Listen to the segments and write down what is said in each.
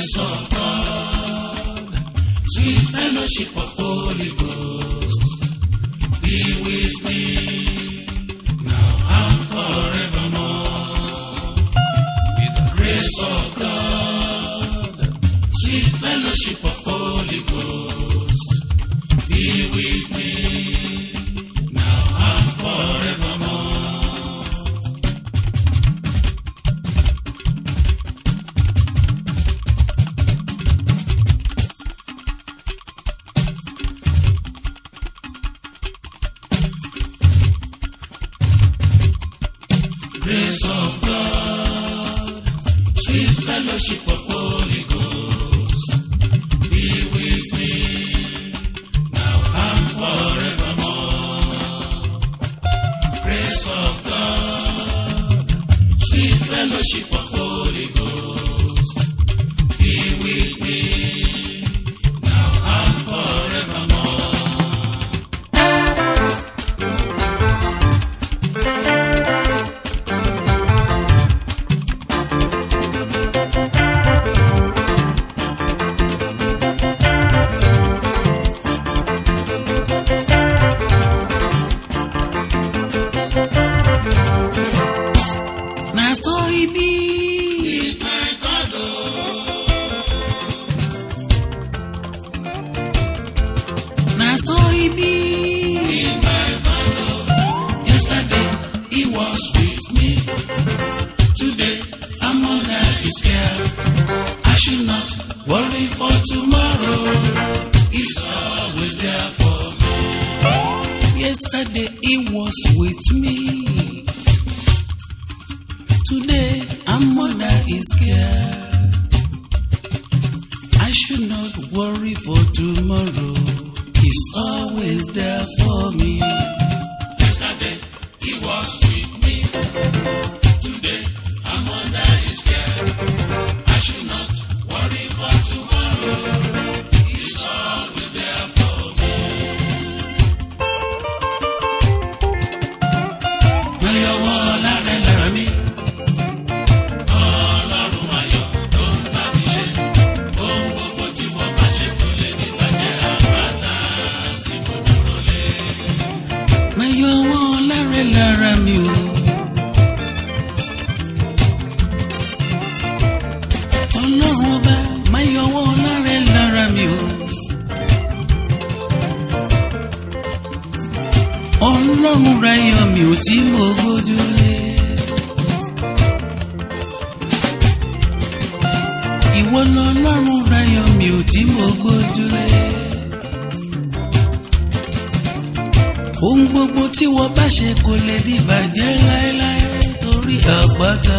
Grace of God, sweet fellowship of Holy Ghost, be with me now and forevermore. With the grace of God, sweet fellowship of Holy Ghost, be with me now and forevermore. Grace of God, sweet fellowship of Holy Ghost, be with me now and forevermore. Grace of God, sweet fellowship of Holy Ghost, be with me now and forevermore. na so e be My God, na so e be my God, yesterday he was with me. Today I'm under his care. I should not worry for tomorrow. He's always there for me. yesterday he was with me today i'm under his care i should not worry for tomorrow he's always there for me Yesterday he was with me. Today I'm under his care. I should not worry for tomorrow. He's always there for me. Má yọwọ́ lára lára mi. Ọlọ́run ayọ̀ tó ń bá mi ṣe. Ohun gbogbo tí mo bá ṣe kò lè ní bàjẹ́ àpáta tí mo dúró lé. má yọ wọn lára lára mi o. ọlọ́run ọba má yọ wọn lára lára mi o. ọlọ́run ra yọ mi ò tí mo gbójúlé. ìwọ lọ́lọ́run ra yọ mi ò tí mo gbójúlé. ohun gbogbo tí wọ́n bá ṣe kò lè di bàjẹ́ láéláé torí àpáta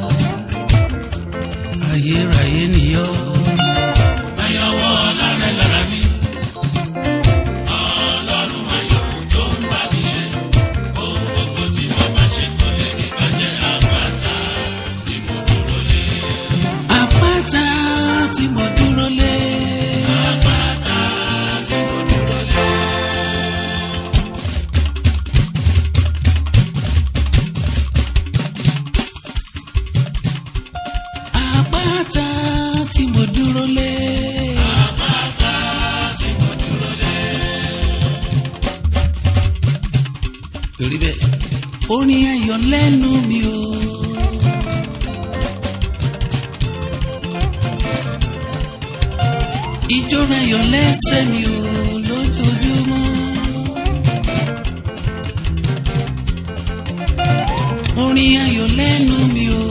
ayérayé nìyọ. Ayọ̀wọ́ lára lára mi. Ọlọ́run ayọ̀ tó ń bá mi ṣe. Ohun gbogbo tí mo bá ṣe kò lè ní bàjẹ́ àpáta tí mo dúró lé. àpáta tí mo dúró lé. Àpáta tí mo dúró lé. àpáta tí mo dúró lé. Àpáta tí mo dúró lé. torí bẹ́ẹ̀ orin ayọ̀ lẹ́nu mi o. ijó ayọ̀ lẹ́sẹ̀ mi o lójoojúmọ́. orin ayọ̀ lẹ́nu mi o.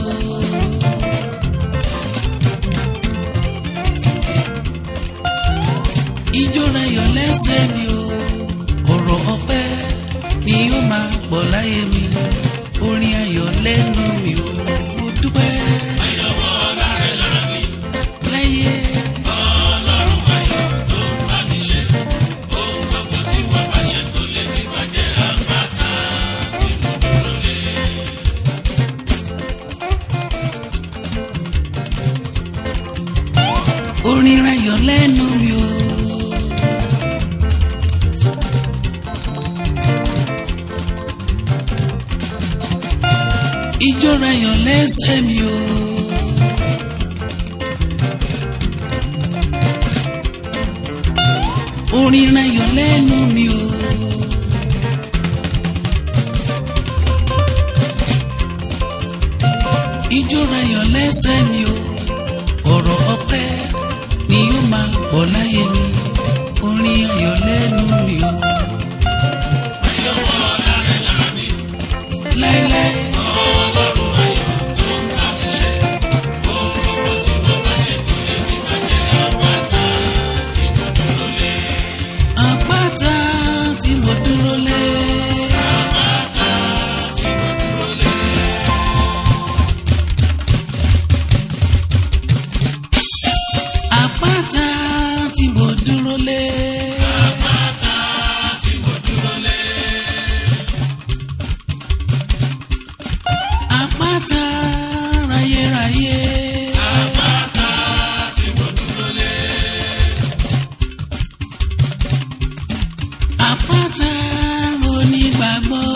ijó ayọ̀ lẹ́sẹ̀ mi o. ọ̀rọ̀ ọpẹ́ ni ó máa pọ̀ láyé mi orin ayọ̀ lẹ́nu mi o. mo dúpẹ́ Ayọ̀wọ́ lára lára mi. láyé. Ọlọ́run ayọ̀ tó ń bá mi ṣe. Ohun gbogbo tí mo bá ṣe kò lè ní bàjẹ́ àpáta tí mo dúró lé. orin ayọ̀ lẹ́nu mi o. ijó ayọ̀ lẹ́sẹ̀ mi o. orin ayọ̀ lẹ́nu mi o. ijó ayọ̀ lẹ́sẹ̀ mi o ọ̀rọ̀ ọpẹ́ ni yóò máa pọ̀ láyé mi orin ayọ̀ lẹ́nu mi o. láíláí. àpáta tí mo dúró lé. àpáta tí mo dúró lé. àpáta ráyéráyé. àpáta onígbàgbọ́.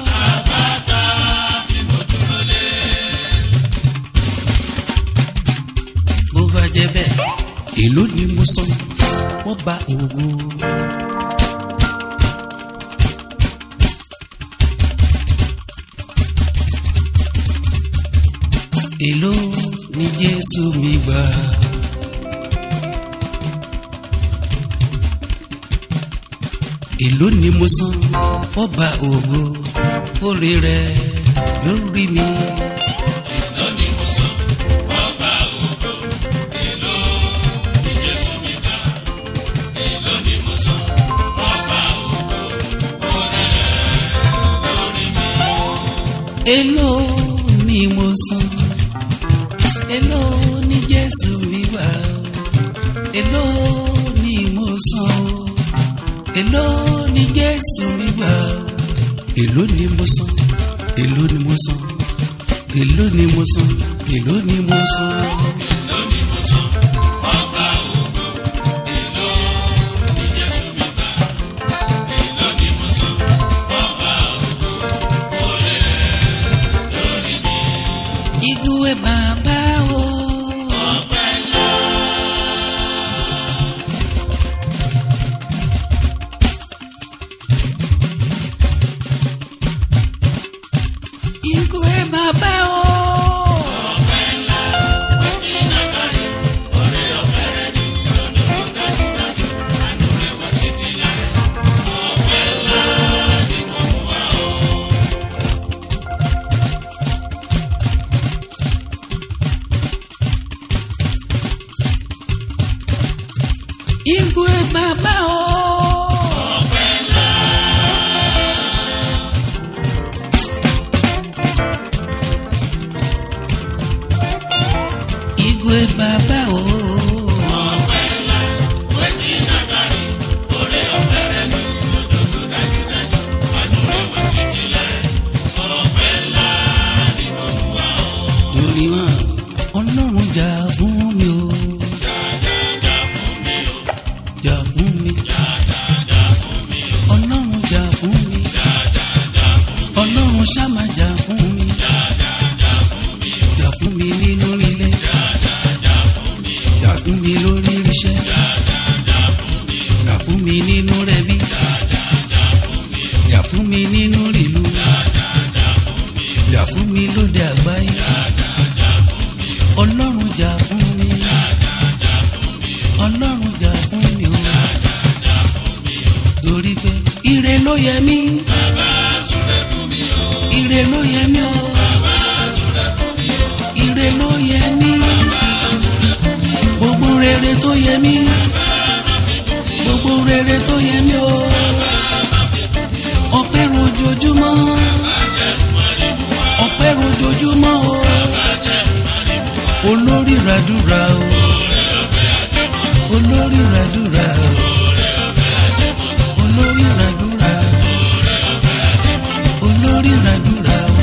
bó bá jẹ́ bẹ́ẹ̀ èló ni mo san wọ́n bá ògo. èló ni jésù mi gbà. èló ni mo san fọ́ba ògo orí rẹ̀ lórí mi. èló ni mo san èló ni jésù mi gbà èló ni mo san o èló ni jésù mi gbà èló ni mo san èló ni mo san èló ni mo san èló ni mo san. Igwe bàbá o. Igwe bàbá o. Igwe bàbá o. Igwe bàbá o. Torí wọn, Ọlọ́run jà fún mi o. Jà fún mi. Ọlọ́run jà fún mi. Ọlọ́run ṣáma jà fún mi. Jà fún mi nínú ilé. Jà fún mi lórí iṣẹ́. Jà fún mi nínú rẹ̀bí. Jà fún mi nínú ìlú. Jà fún mi lóde àgbáyé. Ọlọ́run jà fún mi. Ọlọ́run jà fún mi o. Torí pé ire ló yẹ mí. Ire ló yẹ mí o. Ire ló yẹ mí. Gbogbo rere tó yẹ mí. Gbogbo rere tó yẹ mí o. Ọpẹ́ rojoojúmọ́. Ọpẹ́ rojoojúmọ́ o. Olórí ràdúrà o. Olórí ràdúrà o. Olórí ràdúrà o. Olórí ràdúrà o.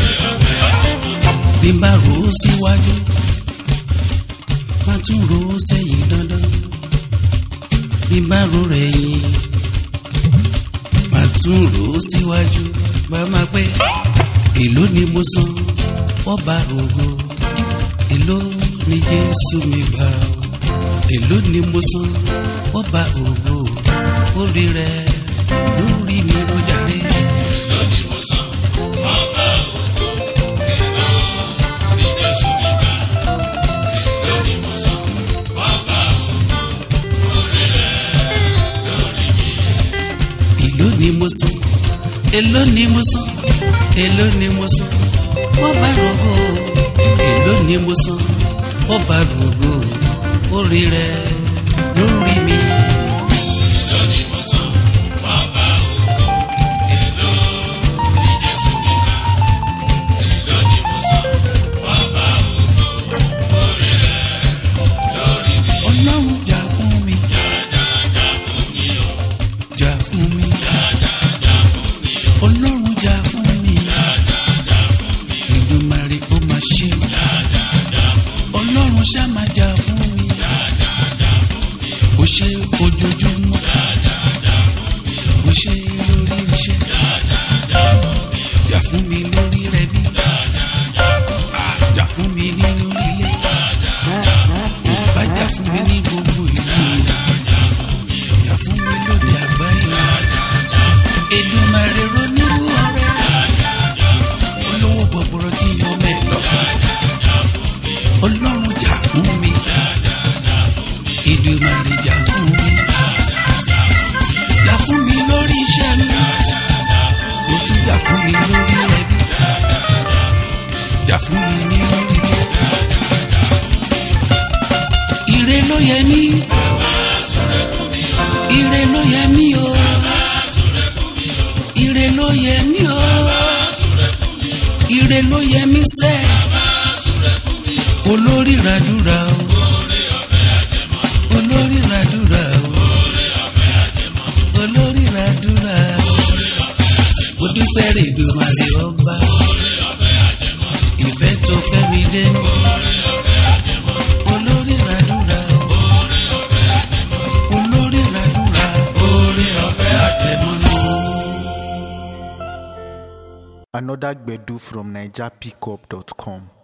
Bí n bá rò ó síwájú, má tún rò ó sẹ́yìn dandan. Bí n bá rò rẹ̀ yìn, má tún rò ó síwájú. Bá máa pẹ́, èló ni mo san, ọba rògo, èló ni Jésù mi gbà o. èló ni mo san ọba ògo orí rẹ lórí mi ló jàre. lónìí mo san ọba ògo èlò ní jésù mi gbà lónìí mo san ọba ògo orí rẹ lórí mi. èló ni mo san èló ni mo san èló ni mo san ọba rògo èló ni mo san ọba rògo orí rẹ lórí mi. lónìí mo san ọba ògo èlò ní jésù mi gbà lónìí mo san ọba ògo orí rẹ lórí mi. ọlọ́run jà fún mi Jàjàjà fún mi o, jà fún mi jàjàjà fún mi o, ọlọ́run jà fún mi jàjàjà fún mi o, ìdùnmarè ó máa ṣe jàjàjà fún mi o, ọlọ́run ṣá máa jà fún mi jàjàjà fún mi o, ó ṣe ojoojúmọ́ jàjàjà fún mi o, ó ṣe lórí iṣẹ́ jàjàjà fún mi o, jà fún mi lórí rẹ bí jàjàjà fún mi o, jà fún mi nínú ilé ìbá jà fún mi ní gbogbo ìlú jà fún mi lóde àgbáyé Èdùmàrè ronírú ọ̀rẹ́ olówó gbọgbọrọ tí yọ mẹ́lọ ọlọ́run jà fún mi Èdùmàrè jà fún mi jà fún mi lórí iṣẹ́ mi ó tún jà fún mi lórí ẹbí jà fún mi nínú ilé ire ló yẹ mí ire ló yẹ mí o ire ló yẹ mí o ire ló yẹ mí sẹ́ olórí ràdúrà o olórí ràdúrà o olórí ràdúrà o dúpẹ́ rè dùmarè ọba ìfẹ́ tó fẹ́ mi dé olórí ràdúrà o olórí ràdúrà orí ọ̀fẹ́ àtẹ̀mọ́nà. Another Gbedu from NigerPickup.com.